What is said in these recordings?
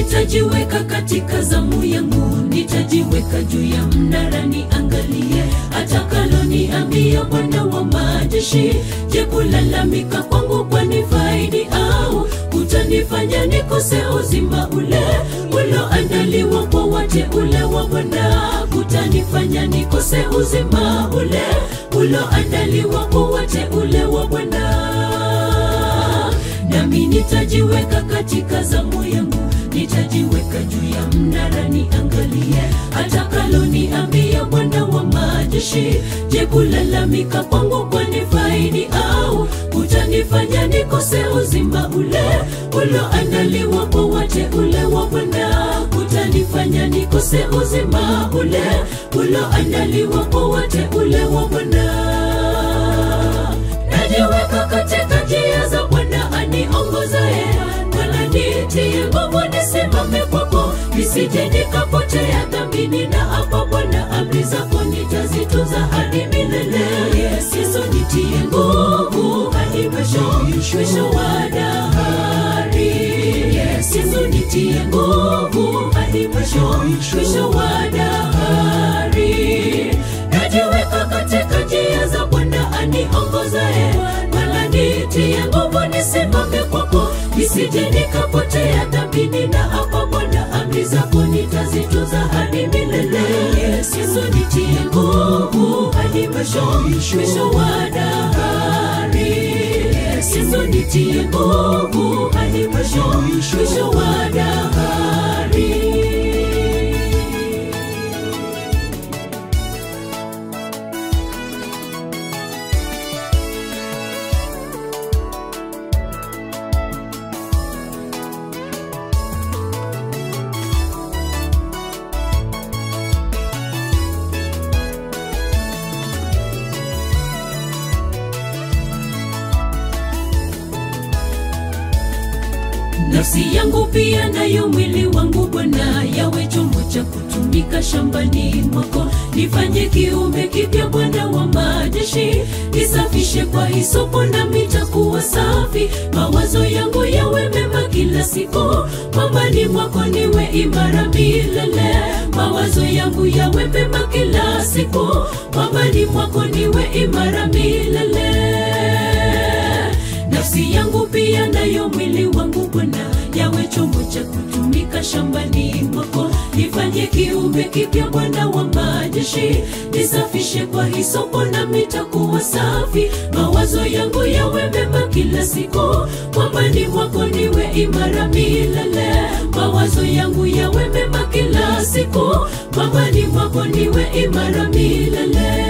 nitajiweka katika zamu yangu, nitajiweka juu ya mnara niangalie atakalo niambia Bwana wa majeshi. Je, kulalamika kwangu kwani faidi au kutanifanya nikose uzima ule uloandaliwa kwa wateule wa Bwana? Kutanifanya nikose uzima ule uloandaliwa kwa wateule wa Bwana nami nitajiweka katika zamu yangu, nitajiweka juu ya mnara niangalie atakalo niambia Bwana wa majeshi. Je, kulalamika kwangu kwani faidi au kutanifanya nikose uzima ule uloandaliwa kwa wateule wa Bwana? Kutanifanya nikose uzima ule uloandaliwa kwa wateule wa Bwana najiweka katika njia za Bwana aniongozaye. Bwana nitie nguvu nisimame kwako, nisije nikapotea dhambini, na hapa Bwana amri zako nitazitunza hadi milele. Yesu nitie nguvu hadi mwisho, mwisho wa dahari. Yesu nitie nguvu hadi mwisho, mwisho wa dahari. Najiweka katika njia za Bwana aniongozaye. Bwana nitie nguvu nisimame kwako, nisije nikapotea dhambini, na hapa Bwana amri zako nitazitunza hadi milele. Yesu nitie nguvu hadi mwisho, mwisho wa dahari. Yesu nitie nguvu hadi mwisho, mwisho wa dahari. Nafsi yangu pia nayo mwili wangu Bwana, yawe chombo cha kutumika shambani mwako. Nifanye kiumbe kipya Bwana wa majeshi, nisafishe kwa hisopo nami nitakuwa safi. Mawazo yangu yawe mema kila siku, mwambani mwako niwe imara milele. Mawazo yangu yawe mema kila siku, mwambani mwako niwe imara milele nafsi yangu pia nayo mwili wangu Bwana, yawe chombo cha kutumika shambani mwako. Nifanye kiumbe kipya Bwana wa majeshi, nisafishe kwa hisopo nami nitakuwa safi. Mawazo yangu yawe mema kila siku, mwambani mwako niwe imara milele. Mawazo yangu yawe mema kila siku, mwambani mwako niwe imara milele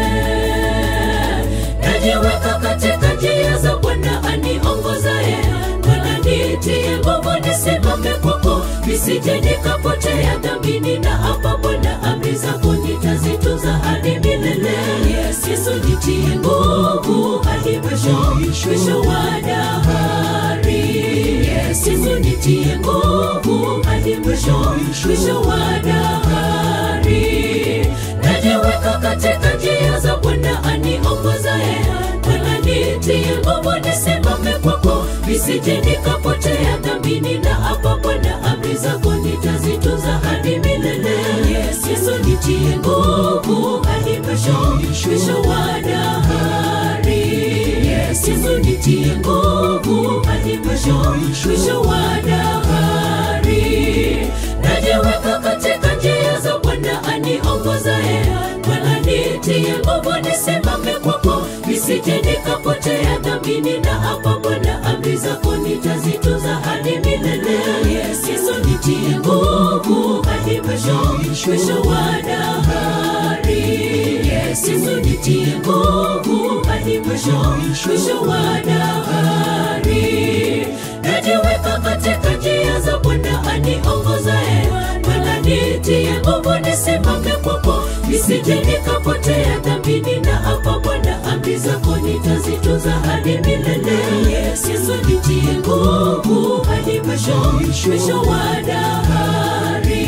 najiweka katika njia za Bwana aniongozaye. Bwana nitie nguvu nisimame kwako, nisije nikapotea dhambini, na hapa Bwana amri zako nitazitunza hadi milele. Yesu nitie nguvu hadi mwisho, mwisho wa dahari. Yesu nitie nguvu hadi mwisho, mwisho wa dahari. Najiweka katika njia za Bwana aniongozaye. Bwana nitie nguvu nisimame kwako, nisije nikapotea dhambini, na hapa Bwana amri zako nitazitunza hadi milele. Yesu nitie nguvu hadi mwisho, mwisho wa dahari. Yesu nitie nguvu hadi mwisho, mwisho wa dahari. Najiweka katika njia za Bwana aniongozaye. Bwana nitie nguvu nisimame kwako, nisije nikapotea dhambini, na hapa Bwana amri zako nitazitunza hadi milele. Yesu nitie nguvu hadi mwisho, mwisho wa dahari. Yesu nitie nguvu hadi mwisho, mwisho wa dahari. Najiweka katika njia za Bwana aniongozaye. Bwana nitie nguvu nisimame kwako, nisije nikapotea dhambini, na hapa Bwana amri zako nitazitunza hadi milele. Yesu nitie nguvu hadi mwisho, mwisho wa dahari.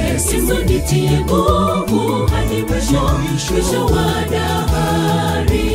Yesu nitie nguvu hadi mwisho, mwisho wa dahari.